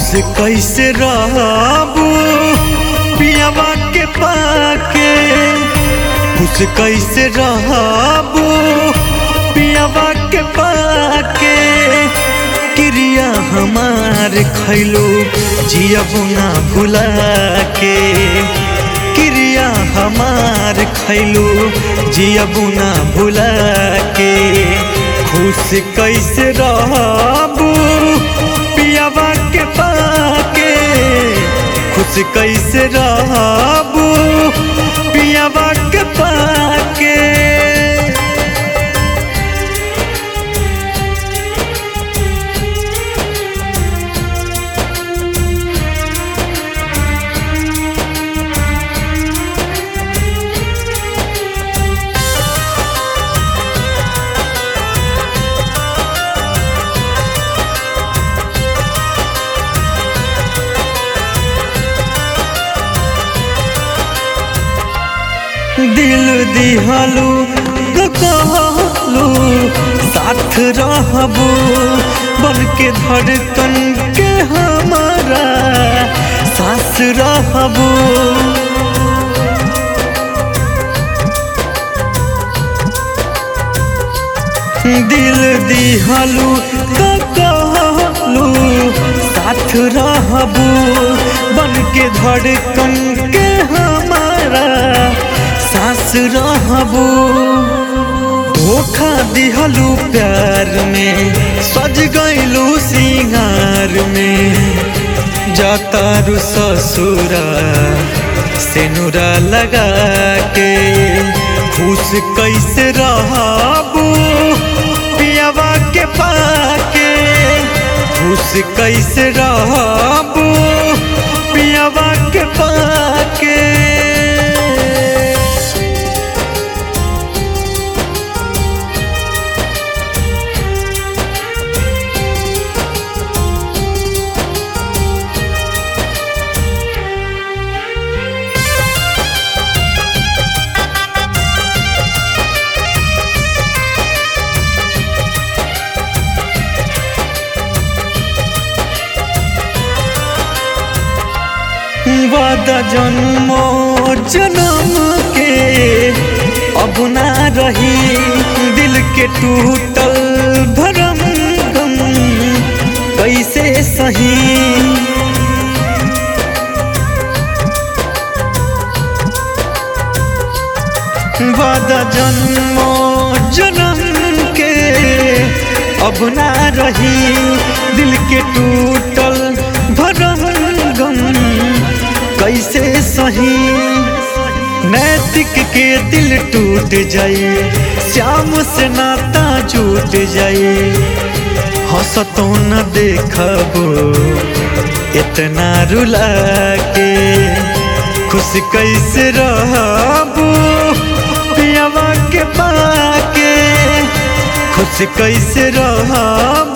खुश कैसे रहबू पियावा के पाके खुश कैसे रहबू पियावा के पाके क्रिया हमार खैलो जियबू ना भुला के क्रिया हमार खैलो जियबू ना भुला के खुश कैसे रहबू पियावा के पाके खुश कैसे रहबू पियावा के पाके दिल दिहलू तो कहलू साथ रहबू बन के धड़कन के हमारा सास रहबू दिल दिहलू तो कहलू साथ रहबू बन के धड़कन के हमारा सास रहबू धोखा दिहलू प्यार में सज गईलू सिंगार में जातारू ससुरा सेनुरा लगा के खुश कैसे रहबू पियावा के पाके खुश कैसे रहबू पियावा के पाके वादा जन्मो जन्म के अब ना रही दिल के टूटल भरम गम कैसे सही वादा जन्मो जन्म के अब ना रही दिल के टूटल भरम गम कैसे सही नैतिक के दिल टूट जाए श्याम से नाता छूट जाए हंसतो न देखबो इतना रुला के खुश कैसे रहबू पियावा के पाके खुश कैसे रहबू